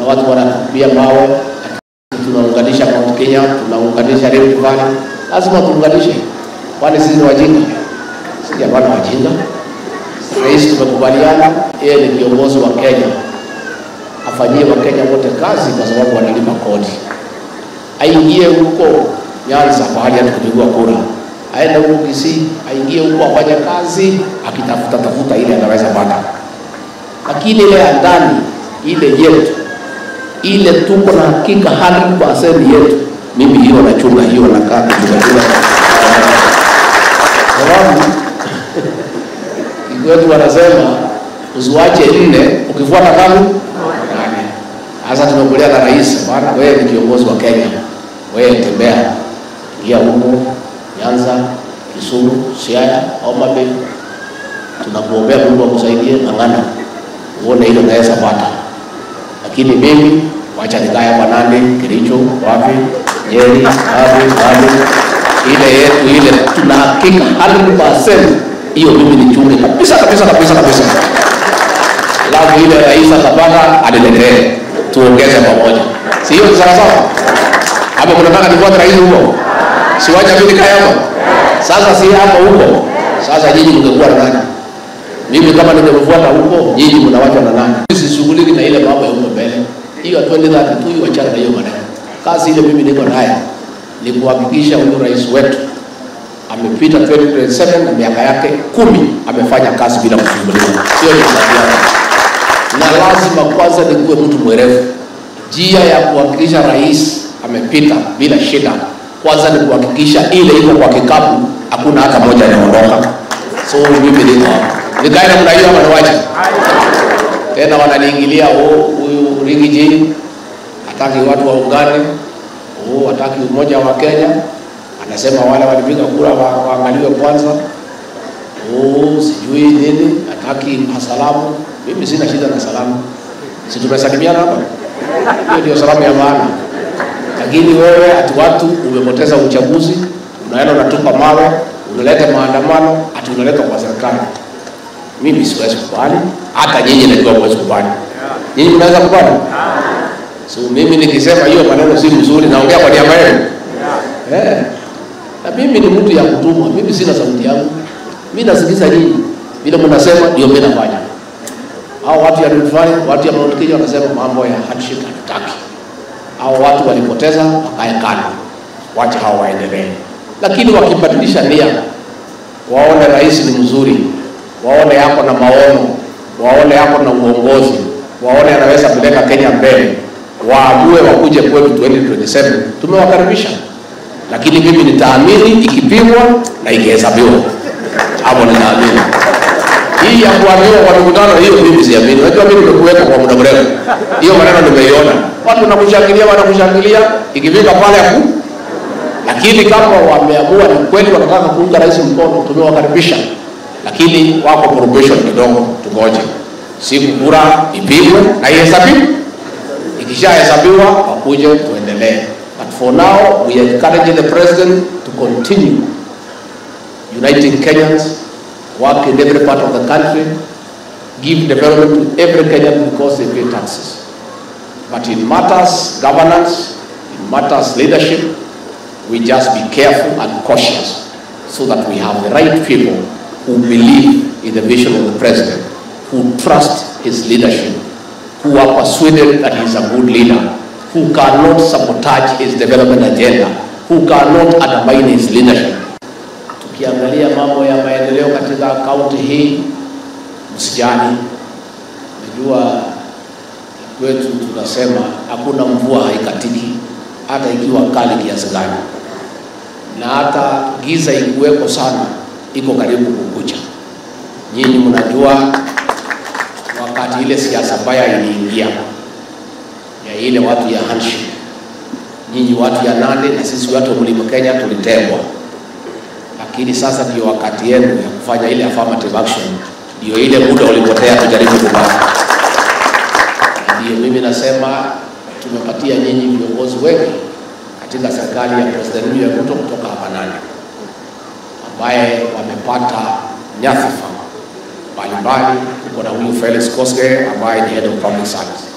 watu wanatupia mawe, tunaunganisha Mount Kenya, tunaunganisha Rift Valley. Lazima tuunganishe, kwani sisi ni wajinga? Sisi hapana wajinga. Rais tumekubaliana, yeye ni kiongozi wa Kenya, afanyie Wakenya wote kazi kwa sababu wanalipa kodi. Aingie huko Nyanza pahali hata kupigwa kura, aende huko Kisii, aingie huko afanye kazi, akitafuta tafuta ile anaweza pata, lakini ile ya ndani, ile yetu, ile tuko na hakika 100% yetu, mimi hiyo nachunga, hiyo nakaa kuchunga sababu kwetu wanasema usiwache nne ukifuata kama nane. Sasa tumekulia na rais bwana, wewe ni kiongozi wa Kenya, wewe tembea, ingia huko Nyanza, Kisumu, Siaya, Homa Bay, tunakuombea Mungu akusaidie, ng'ang'ana uone ile unaweza pata, lakini mimi wacha nikae hapa Nandi, Kericho, wapi, Nyeri, wapi, wapi, ile yetu ile tuna hakika 100% hiyo mimi nichunge kabisa kabisa kabisa kabisa. Alafu ile rais atapata aniletee, tuongeze pamoja, si hiyo ni sawa sawa? Ama mnataka nifuate rais huko? Siwacha mimi nikae hapo. Sasa si hapo huko. Sasa nyinyi mngekuwa na nani? Mimi kama ningemfuata huko, nyinyi mnawacha na nani? Sishughuliki na ile mambo ya huko mbele. Hiyo 2032 hiyo achana na hiyo maneno. Kazi ile mimi niko nayo ni kuhakikisha huyu rais wetu amepita 2027 na miaka yake kumi amefanya kazi bila kusumbuliwa. Sio ni kazi yake, na lazima kwanza nikuwe mtu mwerevu. Njia ya kuhakikisha rais amepita bila shida, kwanza ni kuhakikisha ile iko kwa kikapu, hakuna hata moja inaondoka. So mimi niko hapa, nikae namna hiyo ama niwache tena? Wananiingilia oh, huyu Riggy J hataki watu waungane, oh, hataki umoja wa Kenya anasema wale walipiga kura wa- waangaliwe kwanza. Oh, sijui nini, hataki salamu. Mimi sina shida na salamu, si tumesalimiana hapa? Hiyo ndio salamu ya maana. Lakini wewe ati watu umepoteza uchaguzi, unaenda unatupa mawe, unaleta maandamano, ati unaleta kwa serikali. Mimi siwezi kubali, hata nyinyi najua huwezi kubali. Nyinyi mnaweza kubali? So mimi nikisema hiyo maneno si mzuri, naongea kwa niaba yenu. Eh. Na mimi ni mtu ya kutumwa, mimi sina sauti yangu. Mimi nasikiza nyinyi. Vile mnasema ndio mimi nafanya. Hao watu ya Rift Valley, watu ya Mount Kenya wanasema mambo ya handshake hatutaki. Hao watu walipoteza wakae kando. Wacha hao waendelee. Lakini wakibadilisha nia, waone rais ni mzuri, waone yako na maono, waone yako na uongozi, waone anaweza kupeleka Kenya mbele, waamue wakuje kwetu 2027, tumewakaribisha lakini mimi nitaamini ikipimwa na ikihesabiwa, hapo nitaamini. Hii ya kuambiwa kwa mikutano hiyo mimi siamini. Unajua mimi nimekuwepo kwa muda mrefu, hiyo maneno nimeiona, watu wanakushangilia, wanakushangilia, ikifika pale hapo. Lakini kama wameamua ni kweli wanataka kuunga rais mkono, tumewakaribisha, lakini wako probation kidogo, tungoje siku kura ipigwe na ihesabiwe. Ikishahesabiwa wakuje tuendelee. But for now, we are encouraging the president to continue uniting Kenyans, work in every part of the country, give development to every Kenyan because they pay taxes. But in matters governance, in matters leadership, we just be careful and cautious so that we have the right people who believe in the vision of the president, who trust his leadership, who are persuaded that he is a good leader, who cannot sabotage his development agenda, who cannot undermine his leadership. Tukiangalia mambo ya maendeleo katika kaunti hii, msijani, najua kwetu tunasema hakuna mvua haikatiki, hata ikiwa kali kiasi gani, na hata giza ikuweko sana, iko karibu kukucha. Nyinyi mnajua wakati ile siasa mbaya iliingia ya ile watu ya handshake, nyinyi watu ya Nandi na sisi watu wa Mlima Kenya tulitengwa, lakini sasa ndio wakati yenu ya kufanya ile affirmative action, ndio ile muda ulipotea tujaribu kupata. Ndio mimi nasema tumepatia nyinyi viongozi wengi katika serikali ya President William Ruto kutoka hapa Nandi, ambaye wamepata nyadhifa mbalimbali. Tuko na huyu Felix Koske ambaye ni head of public service